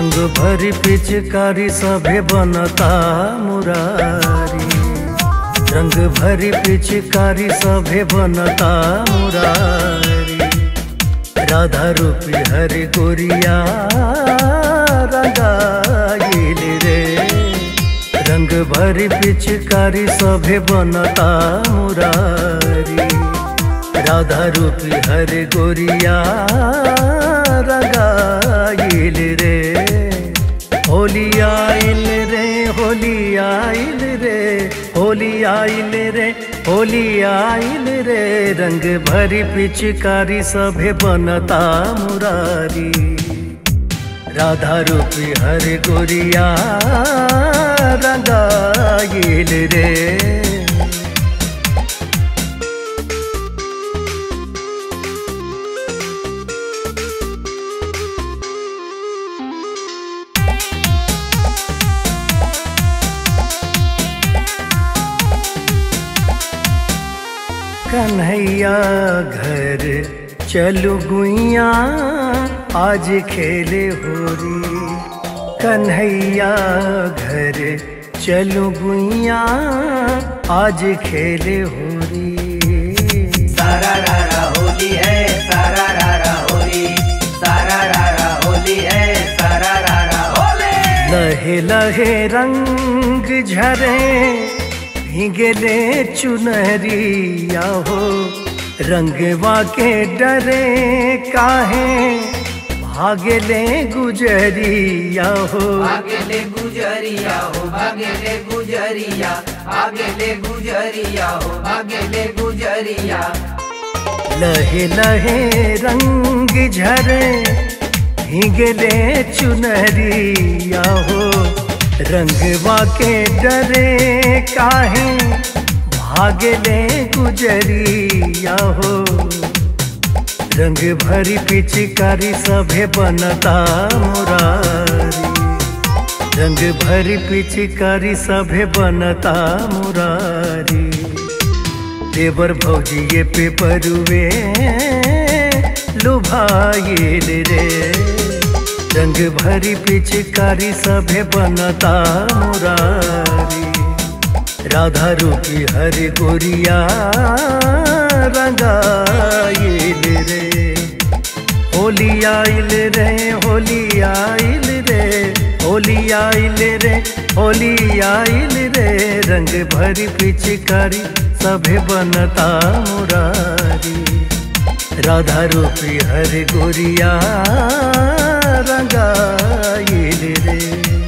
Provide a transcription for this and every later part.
रंग भरी पिचकारी सभे बनता मुरारी रंग भरी पिचकारी सभे बनता मुरारी राधा रूपी हरि गोरिया रंगाइल रे रंग भरी पिचकारी सभे बनता मुरारी राधा रूपी हरि गोरिया रंगाइल रे होली आइल रे होली आइल रे होली आइल रे होली आइल रे रंग भरी पिचकारी सभे बनता मुरारी राधा रूपी हरि गोरिया रंगाइल रे कन्हैया घर चलू गुइया आज खेले होरी कन्हैया घर चलू गुइया आज खेले होरी सारा रारा होली है सारा रारा होली सारा रारा होली है सारा रारा होली लहे लहे रंग झरे भीगले चुनरिया हो रंगवा के डरे काहे भागले गुजरिया हो भागेले गुजरिया हो भागेले गुजरिया भागेले गुजरिया हो भागेले गुजरिया लहे लहे रंग झरे भीगले चुनरिया हो रंगवा के डरे काहे भागले गुजरिया हो रंग भरी पिचकारी सभे बनता मुरारी रंग भरी पिचकारी सभे बनता मुरारी देवर भौजी ये पे परुवे लुभाइल रे रंग भरी पिचकारी सभे बनता मुरारी राधा रूपी हरि गोरिया रंगाइल रे होली आइल रे होली आइल रे होली आइल रे होली आइल रे रंग भरी पिचकारी सभे बनता मुरारी राधा रूपी हरि गोरिया रंगाइल रे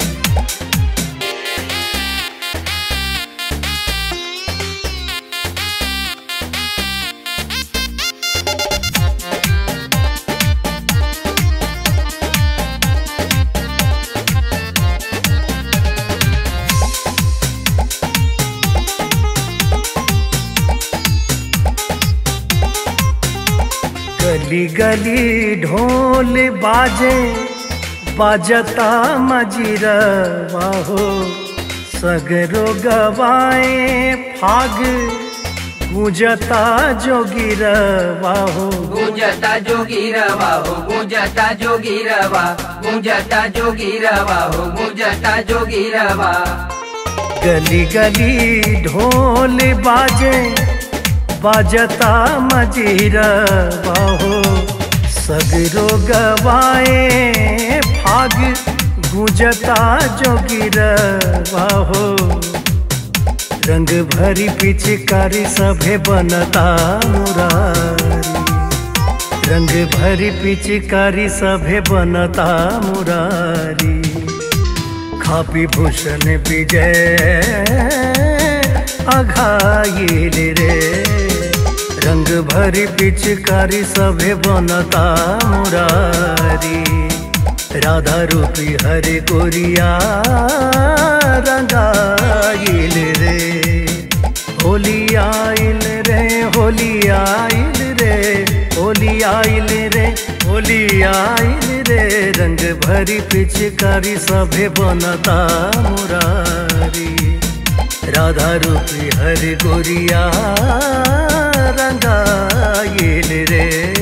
गली गली ढोल बाजे बाजता मजीरवा हो सगरो गवाए फाग गूंजता जोगिरवा हो गुंजता जोगी रवा हो गुंजता जोगी रवा गुंजता जोगी रवा हो गुंजता जोगी रवा गली गली ढोल बाजे बाजता मजीरवा हो सगरो गवाए फाग गूंजता जोगिरवा हो रंग भरी पिचकारी सभे बनता मुरारी रंग भरी पिचकारी सभे बनता मुरारी खापी भूषण विजय अघाइल रे रंग भरी पिचकारी सभे बनता मुरारी राधा रूपी हरि गोरिया रंगाइल रे होली आइल रे होली आइल रे होली आइल रे होली आइल रे रंग भरी पिचकारी सभे बनता मुरारी राधा रूपी हरि गोरिया रंगाइल रे